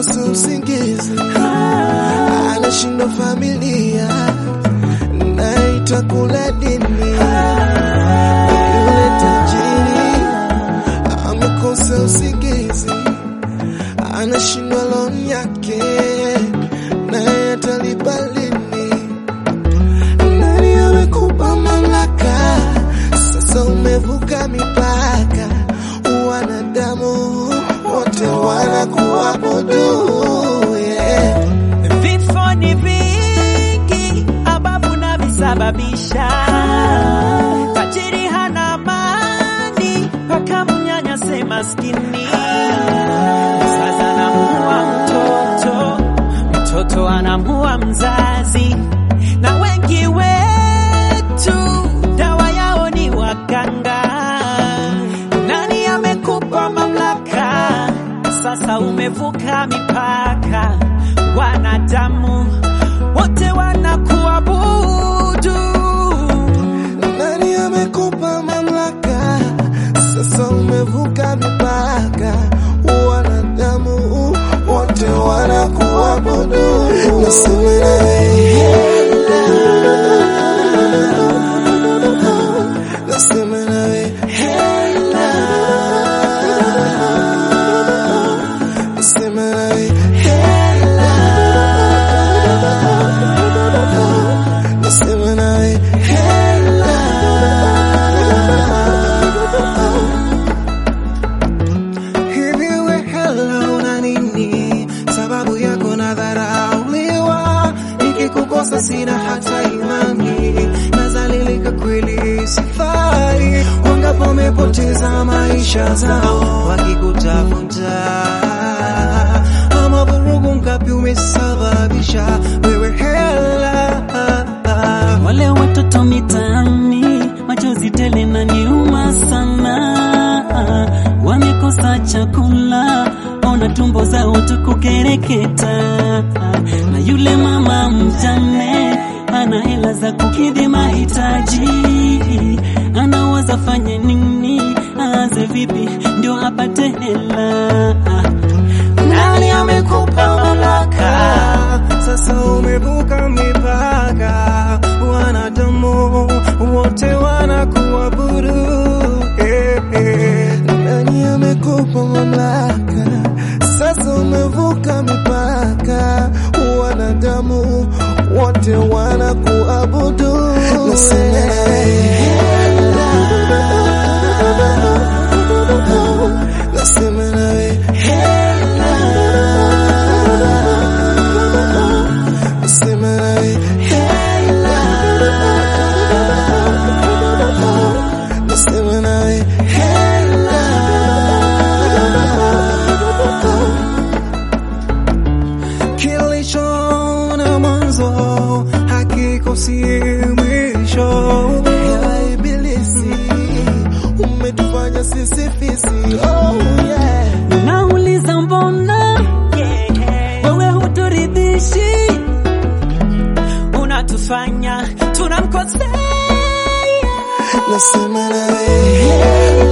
amekosa usingizi, anashindwa familia na itakula dini. Yule tajiri amekosa usingizi, anashindwa loan yake naye atalipa lini? Nani amekupa mamlaka? Sasa umevuka mipaka, wanadamu wote wanakuabudu yeah. Vifo ni vingi ambavyo navisababisha. Tajiri hana amani mpaka mnyanyase maskini. Mzazi anamuua mtoto, mtoto anamuua mzazi, na wengi wetu dawa yao ni waganga. Nani amekupa mamlaka? Sasa umevuka mipaka, wanadamu wote wanakuabudu. Nani amekupa mamlaka? Sasa umevuka mipaka, wanadamu wote wanakuabudu. Nasema nawe hela, nasema nawe hela, nasema nawe hela, nasema nawe hela. Hivi we hela una nini? Sababu yako nadharauliwa, nikikukosa sina hata imani, nazalilika kweli sifai. Wangapo wamepoteza maisha zao wakikutafuta, ama vurugu ngapi umesababisha wewe hela Wale watoto mitaani, machozi tele na niuma sana, wamekosa chakula, ona tumbo zao tukukereketa, na yule mama mjane ana hela za kukidhi mahitaji, anawaza fanye nini, aanze vipi ndio apate hela. Nani amekupa mamlaka? Sasa umevuka mipaka, wanadamu wote wanakuabudu. Eh, eh. Nani amekupa mamlaka? Sasa umevuka mipaka, wanadamu wote wanakuabudu. Nasema nawe hela, nasema nawe hela. Nasema nawe hela, nasema nawe hela. Kilicho na mwanzo hakikosi mwisho. Hela ibilisi, umetufanya sisi fisi. Oh yeah. Nauliza mbona wewe huturidhishi, unatufanya tunamkosea. Nasema nawe hela,